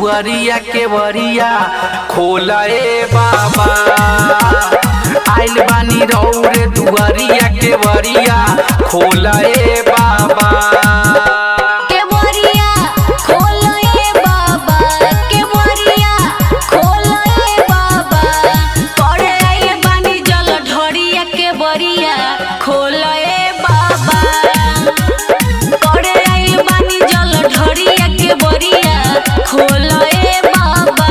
दुआरिया के वरिया खोला ए बाबा आइल बानी रौरे दुआरिया के वरिया खोला ए बाबा केवरिया खोलो ए बाबा केवरिया खोलो ए बाबा करे आइल बानी जल ढोरिया केवरिया खोलो ए बाबा करे आइल बानी जल ढोरिया केवरिया खोलो ए बाबा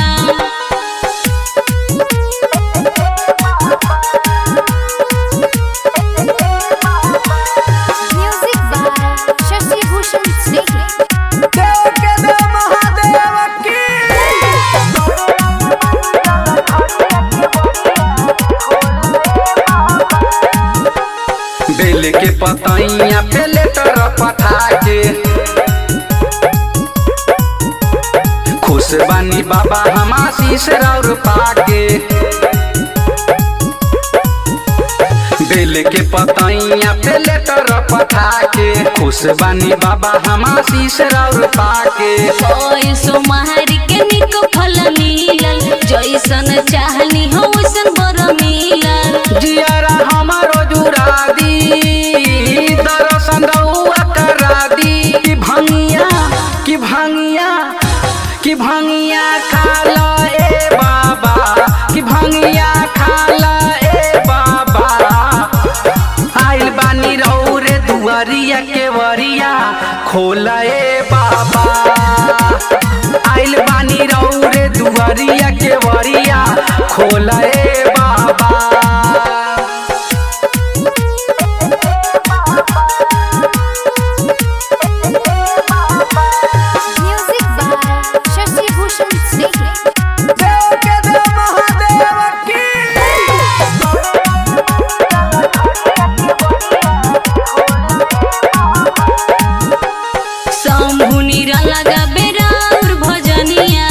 Music by Shashi Bhushan Snake. बेल के पतैया पे लेटर पठा के खुश बानी बाबा हम आशीष राउर पाके बेल के पतैया पे लेटर पठा के खुश बानी बाबा हम आशीष राउर पाके ओए सोमहारी के निको फल मिलल जैसन चाहनी हो वैसन बर मिलल जियारा हमारो जुड़ा दी दर्शन रउआ करा दी कि भंगिया कि भंगिया कि भंगिया खाला ए बाबा कि भंगिया खाला ए बाबा आइल बानी रौरे दुआरिया के वरिया खोला ए बाबा आइल बानी रौरे दुआरिया के वरिया खोला ए बाबा Music by Shashi Bhushan Snake. Shambhu नीरा लगा बेराउर भजनिया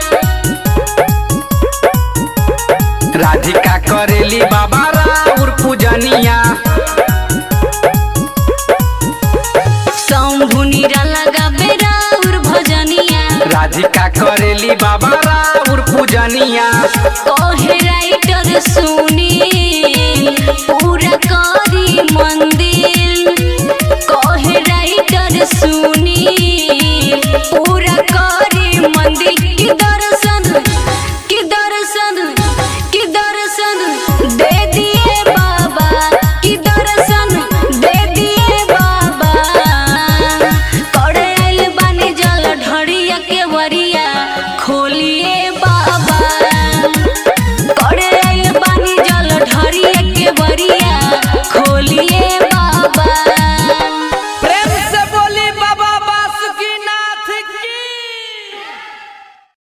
राधिका करेली बाबा राउर पूजनिया शंभु नीरा लगा बेराउर भजनिया राधिका करेली बाबा राउर पूजनिया कोहे राइटर सुनी पूरा करी मन